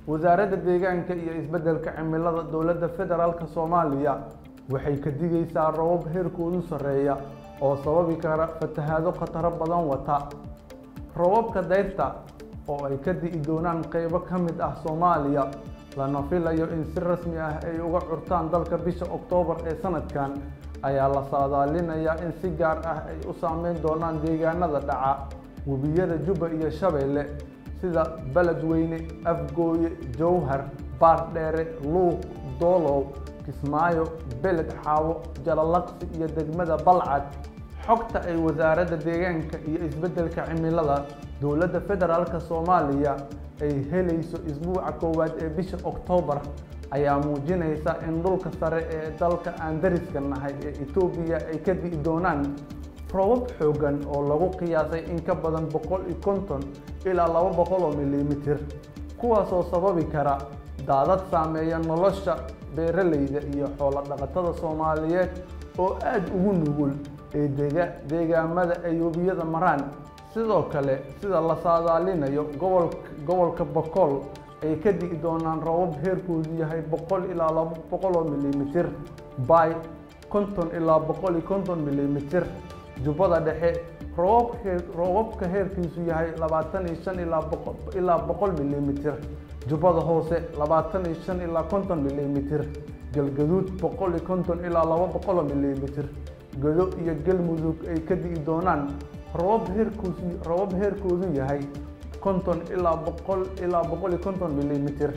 wasaaradda deegaanka iyo isbeddelka cimilada dowladda federaalk soomaaliya waxay ka digaysaa robab heerkoodu sarreeya oo sababi kara fatahaado khataro badan wata robabka dayrta oo ay ka di'i doonaan qaybo ka mid ah soomaaliya lana filayo in si rasmi ah ay uga curtaan dalka bisha oktoobar ee sanadkan ayaa la saadaalinayaa in si gaar ah ay u saameyn doonaan deegaanada dhaca webiyada jubba iyo shabeelle sida beledweyne afgooye jowhar baardheere luuq doolow kismaayo beled xaawo jalalaqsi iyo degmada balcad xogta ay wasaaradda deegaanka iyo isbeddelka cimilada dowladda federaalk soomaaliya ay helayso isbuuca koowaad ee bisha oktoobar ayaa muujinaysa in dhulka sare ee dalka aan dariska nahay ee etoobiya ay ka di'i doonaan robab xooggan oo lagu qiyaasay in ka badan boqol iyo konton ilaa laba boqol oo milimitir kuwaasoo sababi kara daadad saameeya nolosha beeralayda iyo xoolo dhaqatada soomaaliyeed oo aada ugu nugul ee dega deegaamada ay webiyada maraan sidoo kale sida la saadaalinayo gobolka gobolka bokool ay ka di'i doonaan robab heerkoodu yahay boqol ilaa laba boqol oo milimitir bay konton ilaa boqol iyo konton milimitir jubbada dhexe robab heer robabka heerkiisu yahay labaatan iyo shan ilaa boqol ilaa boqol milimitir jubbada hoose labaatan iyo shan ilaa konton milimitir galgaduud boqol iyo konton ilaa laba boqol oo milimitir gado iyo galmudug ay ka di'i doonaan robab heerkoosu robab heerkoodu yahay konton ilaa boqol ilaa boqol iyo konton milimitir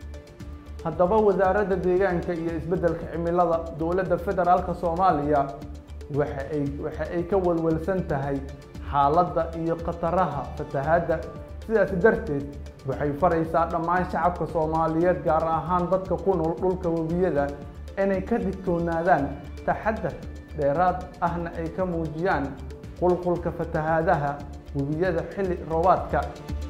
haddaba wasaaradda deegaanka iyo isbeddelka cimilada dowladda federaalk soomaaliya waxa ay waxa ay ka walwalsan tahay xaaladda iyo khataraha fatahaadda sidaas darteed waxay faraysaa dhammaan shacabka soomaaliyeed gaar ahaan dadka ku nool dhulka webiyada inay ka digtoonaadaan taxadar dheeraad ahna ay ka muujiyaan qulqulka fatahaadaha webiyada xilli roobaadka